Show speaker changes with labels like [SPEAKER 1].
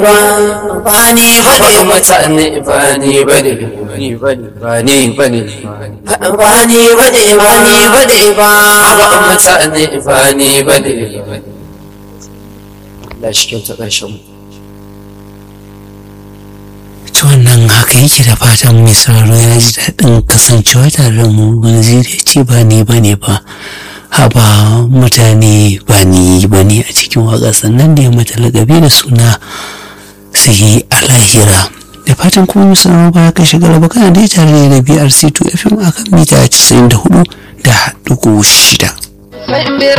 [SPEAKER 1] ba ni bane
[SPEAKER 2] mutane ba ni bane ba ni bane ba ni bane
[SPEAKER 1] ba ni bane ba ni bane ba
[SPEAKER 2] ba mutane ba ni bane Allah shi kyauta ƙarshen mu
[SPEAKER 3] ta wannan haka yake da fatan mai sauraro ya ji daɗin kasancewa tare da mu wani zai ce ba ni ba ne ba haba mutane ba ni ba ne a cikin waƙa sannan da ya mata lagabi da suna sai a lahira da fatan kuma mai sauraro ba ka shiga raba kana dai tare da BRC2 FM akan mita 94 da dugu shida.
[SPEAKER 1] sai in bira